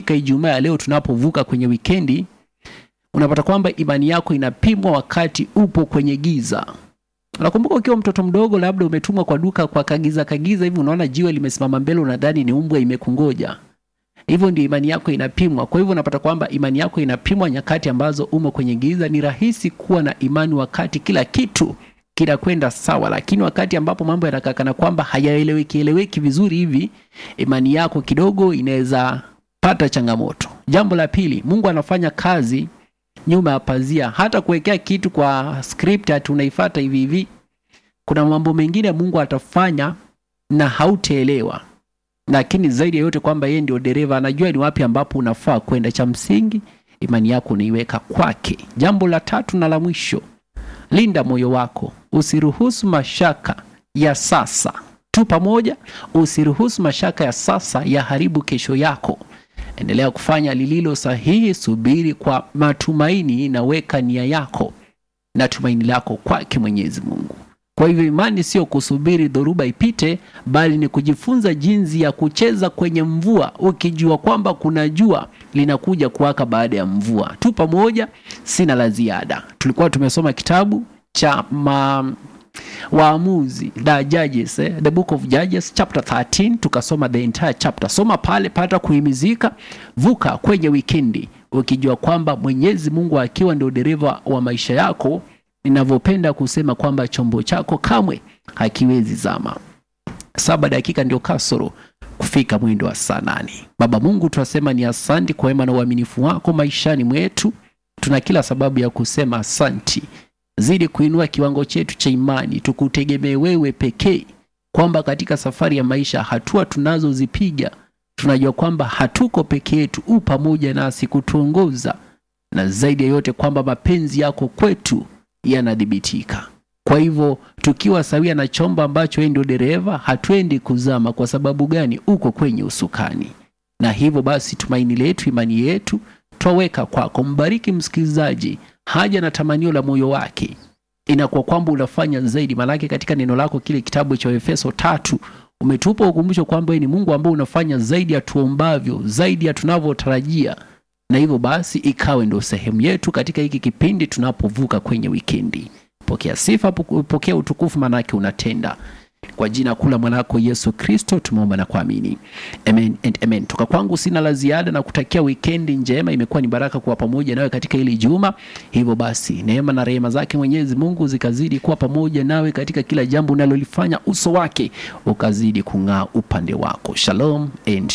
inapofika Ijumaa ya leo tunapovuka kwenye wikendi, unapata kwamba imani yako inapimwa wakati upo kwenye giza. Unakumbuka ukiwa mtoto mdogo, labda umetumwa kwa duka kwa kagiza kagiza hivi, unaona jiwe limesimama mbele, unadhani ni umbwa imekungoja. Hivyo ndio imani yako inapimwa. Kwa hivyo unapata kwamba imani yako inapimwa nyakati ambazo umo kwenye giza. Ni rahisi kuwa na imani wakati kila kitu kinakwenda sawa, lakini wakati ambapo mambo yanakakana kwamba hayaeleweki eleweki vizuri hivi, imani yako kidogo inaweza pata changamoto. Jambo la pili, Mungu anafanya kazi nyuma ya pazia, hata kuwekea kitu kwa script ati unaifuata hivi hivi. Kuna mambo mengine Mungu atafanya na hautaelewa, lakini zaidi ya yote kwamba yeye ndio dereva, anajua ni wapi ambapo unafaa kwenda. Cha msingi imani yako unaiweka kwake. Jambo la tatu na la mwisho, linda moyo wako, usiruhusu mashaka ya sasa tu pamoja, usiruhusu mashaka ya sasa yaharibu kesho yako. Endelea kufanya lililo sahihi, subiri kwa matumaini na weka nia yako na tumaini lako kwake Mwenyezi Mungu. Kwa hivyo imani sio kusubiri dhoruba ipite, bali ni kujifunza jinsi ya kucheza kwenye mvua, ukijua kwamba kuna jua linakuja kuwaka baada ya mvua. Tu pamoja, sina la ziada. Tulikuwa tumesoma kitabu cha ma Waamuzi, the Judges, eh, the book of Judges chapter 13, tukasoma the entire chapter. Soma pale, pata kuhimizika, vuka kwenye wikendi ukijua kwamba Mwenyezi Mungu akiwa ndio dereva wa maisha yako. Ninavyopenda kusema kwamba chombo chako kamwe hakiwezi zama. Saba dakika ndio kasoro kufika mwendo wa saa nane. Baba Mungu, tunasema ni asanti kwa wema na uaminifu wako maishani mwetu. Tuna kila sababu ya kusema asanti. Zidi kuinua kiwango chetu cha imani, tukutegemee wewe pekee, kwamba katika safari ya maisha, hatua tunazozipiga tunajua kwamba hatuko peke yetu, u pamoja nasi kutuongoza, na zaidi ya yote kwamba mapenzi yako kwetu yanadhibitika. Kwa hivyo tukiwa sawia na chombo ambacho yeye ndio dereva, hatuendi kuzama. Kwa sababu gani? Uko kwenye usukani, na hivyo basi tumaini letu, imani yetu twaweka kwako. Mbariki msikilizaji, haja na tamanio la moyo wake inakuwa kwamba unafanya zaidi. Maanake katika neno lako kile kitabu cha Efeso tatu umetupa ukumbusho kwamba wewe ni Mungu ambaye unafanya zaidi ya tuombavyo, zaidi ya tunavyotarajia, na hivyo basi ikawe ndio sehemu yetu katika hiki kipindi tunapovuka kwenye wikendi. Pokea sifa, pokea utukufu, maanake unatenda kwa jina kuu la mwanako Yesu Kristo tumeomba na kuamini, amen and amen. Toka kwangu sina la ziada na kutakia wikendi njema. Imekuwa ni baraka kuwa pamoja nawe katika hili juma. Hivyo basi, neema na rehema zake Mwenyezi Mungu zikazidi kuwa pamoja nawe katika kila jambo unalolifanya, uso wake ukazidi kung'aa upande wako. Shalom and